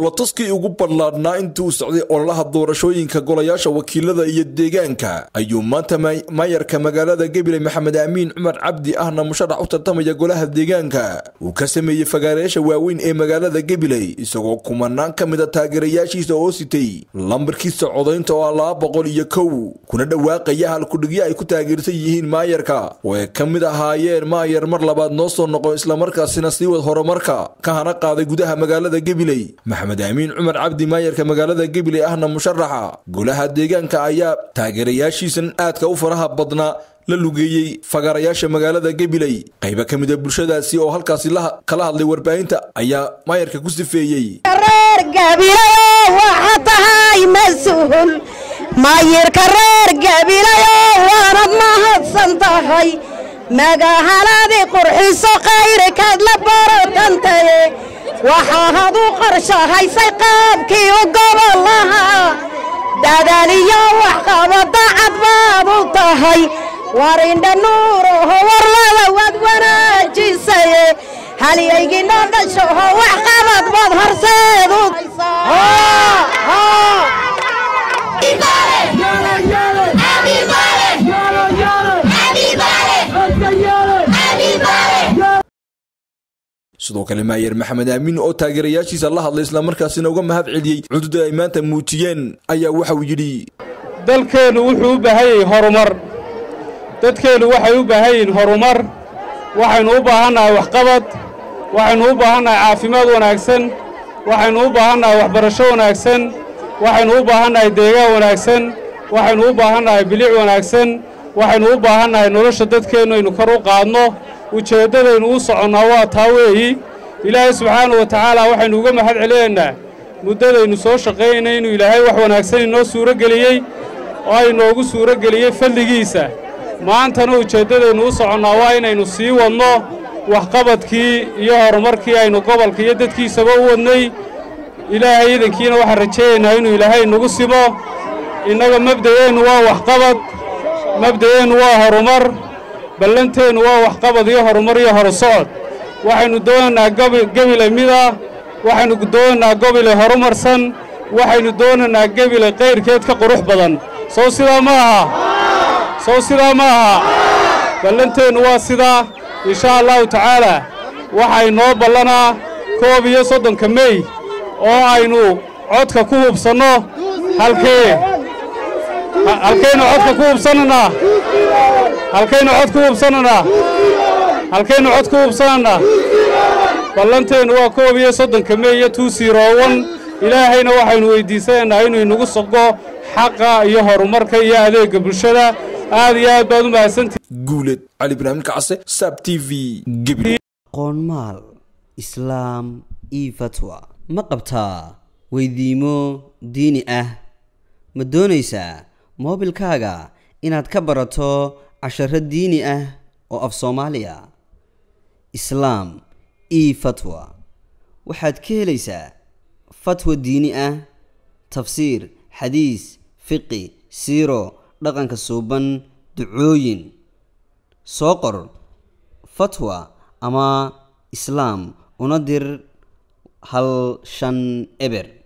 dhoolatuskii ugu ballaadhnaa intuu socday ololaha doorashooyinka golayaasha wakiilada iyo deegaanka ayuu maanta maayarka magaalada gabiley maxamed aamiin cumar cabdi ahna musharax u tartamaya golaha deegaanka uu ka sameeyey fagaareyaasha waaweyn ee magaalada gabiley isagoo kumanaan ka mida taageerayaashiisa oo sitay lambarkiisa codaynta oo ah laba boqol iyo kow kuna dhawaaqaya halkudhigyo ay ku taageersan yihiin maayarka oo ay ka mid ahaayeen maayar mar labaad noo soo noqon islamarkaasina sii wad horumarka ka hana qaaday gudaha magaalada gabiley maxamed aamiin cumar cabdi maayarka magaalada gabiley ahna musharaxa golaha deegaanka ayaa taageerayaashiisan aadka u faraha badnaa la lugeeyey fagaarayaasha magaalada gabiley qaybo ka mida bulshadaasi oo halkaasi kala hadlay warbaahinta ayaa maayarka ku sifeeyey reer gabilayo waxa tahay mas-uul maayirka reer gabilayo waanad mahadsan tahay magahaladii qurxiso kayrikaad la borodantaye waxaad u qorshahaysay qaabkii u gobolaha dadaaliyo waxqabada cad baad u tahay warindha nuuraho warlada waad wanaajisaye halyaygina dhashaho waxqabad baad horseedu sidoo kale maayer maxamed aamiin oo taageerayaashiisa la hadlay islamarkaasina uga mahad celiyey cududa ay maanta muujiyeen ayaa waxauu yidhi dalkeennu wuxuu u baahan yahay horumar dadkeennu waxay u baahan yihiin horumar waxaynu u baahannahay waxqabad waxaynu u baahannahay caafimaad wanaagsan waxaynu u baahannahay waxbarasho wanaagsan waxaynu u baahannahay deegaan wanaagsan waxaynu u baahannahay bilic wanaagsan waxaynu u baahannahay nolosha dadkeennu aynu kor u qaadno ujeeddadaynu u soconnaa waa taa weeyi ilaahay subxaana wa tacaala waxaynu uga mahad celinaynaa muddadaynu soo shaqaynay inuu ilaahay wax wanaagsan inoo suuro geliyey oo aynoogu suuro geliyey fadligiisa maantana ujeeddadaynu u soconnaa waa inaynu sii wadno waxqabadkii iyo horumarkii aynu gobolka iyo dadkiisaba u wadnay ilaahay idankiina waxaan rajaynaynaa inuu ilaahay nagu simo innaga mabda'eennu waa waxqabad mabda'eennu waa horumar ballanteennu waa waxqabad iyo horumar iyo horusocod waxaynu doonaynaa gebile mida waxaynu doonaynaa gebile horumarsan waxaynu doonaynaa gebile kayrkeed ka qurux badan sow sidaa ma aha sow sidaa ma aha ballanteennu waa sidaa inshaa allahu tacaalaa waxay noo ballanaa koob iyo soddonka mey oo aynu codka ku hubsanno halkee halkaynu codka ku hubsannanaa halkaynu cod ku hubsannanaa halkaynu cod ku hubsannanaa ballanteennu waa koob iyo soddonka mey iyo tuu siiroowan ilaahayna waxaynu weyddiisanaynaa inuu inagu sogo xaqa iyo horumarka iyo adeegga bulshada aad iyo aad baad u mahadsantii guuled cali ibraahim kacse sab t v qoonmaal islaam io fatwa ma qabtaa weydiimo diini ah ma doonaysaa moobilkaaga inaad ka barato casharo diini ah oo af soomaaliya islaam io fatwa waxaad ka helaysaa fatwa diini ah tafsiir xadiis fiqi siiro dhaqanka suuban ducooyin soo qor fatwa ama islaam una dir hal shan eber